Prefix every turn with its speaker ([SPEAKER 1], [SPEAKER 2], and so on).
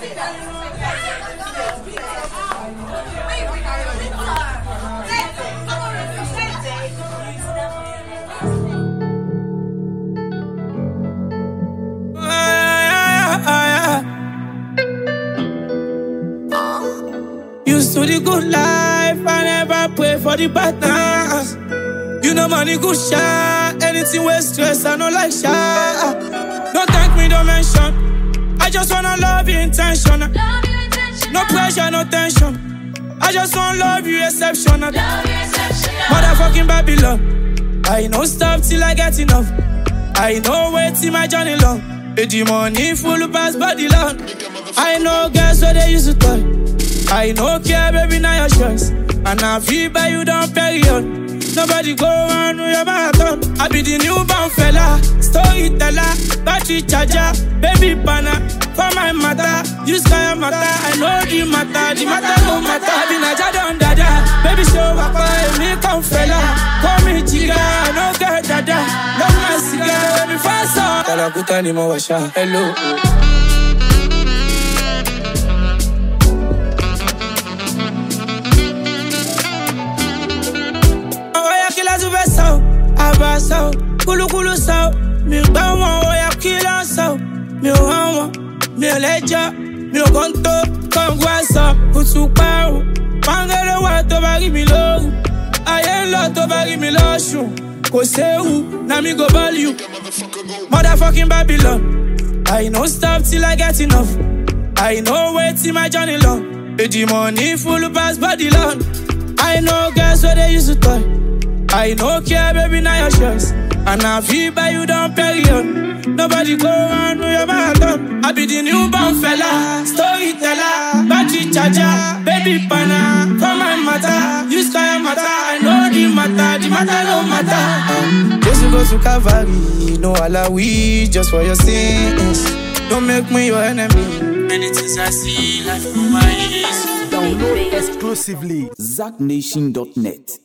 [SPEAKER 1] Used to the good life, I never pray for the bad times. You know money good shot, anything with stress, I know like shot. Don't thank me, don't mention. I just wanna love you intentional. No pressure, no tension. I just wanna love you exceptional. Motherfucking Babylon. I know stop till I get enough. I know wait till my journey long. Eh, The money full pass body long. I know girls where they used to toy. I know care, baby, now your choice. And I feel by you down period. Nobody go on with your marathon. I be the newborn fella, storyteller, battery charger, baby banner. For my matter, you sky matter. I know the matter, the matter no matter. I be Naja don dada, baby show up, me come fella. Call me chica, I no get dada. Love my cigar, baby fast up. Kalakuta ni mawasha, hello. Ọwọ́ yẹ kí lásù fẹ́ sọ, àbá sọ, kúlúkúlú sọ, mi gbá wọn, ọwọ́ yẹ kí lọ́ sọ, mi ò hàn wọn, mi ò lẹ́jọ́, mi ò kàn tó, kọ̀ǹgù àṣọ, kùtù parun, pàǹgẹ́lẹ́ wà tó bá rí mi lóru, ayé ń lọ tó bá rí mi lọ́sùn, kò séwu, na mi go ball you, motherfucking Babylon, I no stop till I get enough, I no wait till my journey long, the money full pass body long. I know girls where they used to toy. I know care, baby, now your choice. And I feel by you down period. Nobody go on with your marathon. I be the newborn fella, storyteller, battery charger, baby banner. For my matter, you sky matter. I know the matter, the matter no matter. Um, just to go to Calvary, no alawi, just for your sins. Don't make me your enemy. Many things I see, life through my eyes.
[SPEAKER 2] Download exclusively ZackNation.net.